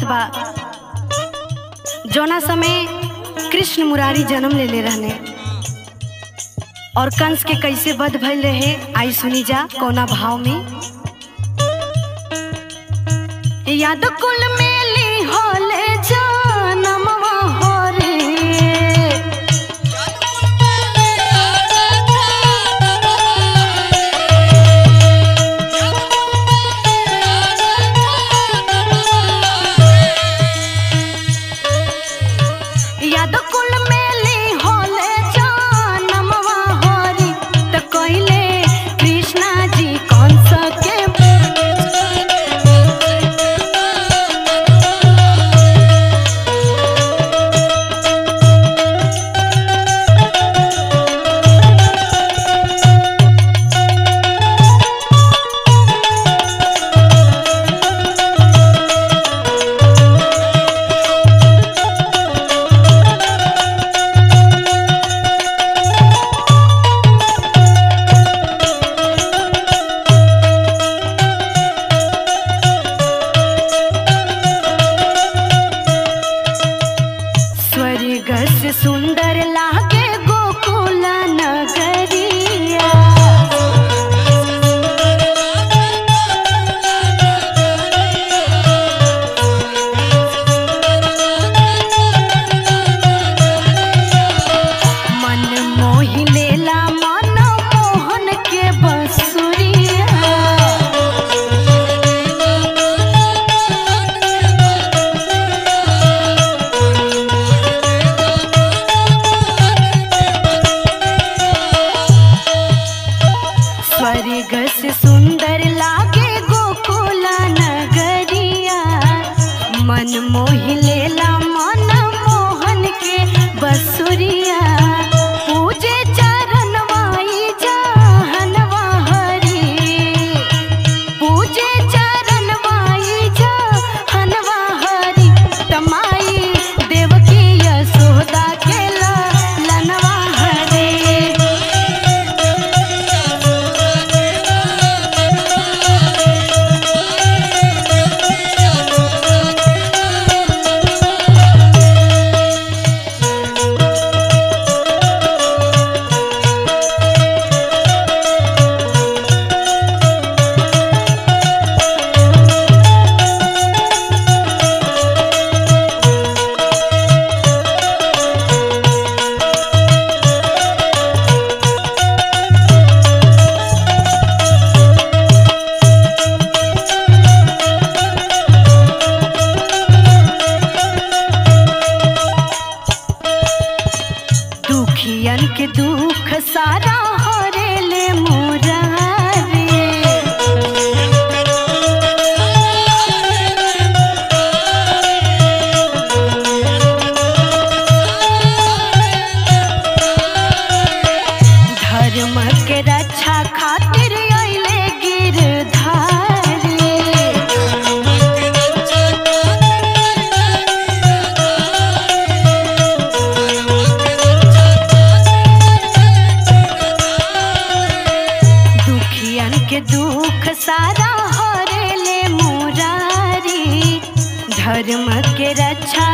बा जोना समय कृष्ण मुरारी जन्म ले ले रहने और कंस के कैसे वध भइल रहे आई सुनी जा कोना भाव में याद कुल मेली होले जनमवा हो रे याद कुल मेली होले जनमवा हो रे त कइले कृष्णा जी कंस के स्वर्ग से सुंदर लागे गोकुल नगरिया मन मोहि लेला मन मोहन के बसुरिया स्वर्ग से सुंदर लागे गोकुल नगरिया मन मोहि लेला मन मोहन के बसुरिया पूजे चरणवाई जहनवा हरी पूजे चरणवाई जहनवा हरी तमाई देवकी यशोदा के लनवा हरी दुखियन के दुख सारा हरेले मोरारे धर्म के रक्षा खातिर अइले गिरधारी दुखियन के दुख सारा हरेले मुरारी धर्म के रक्षा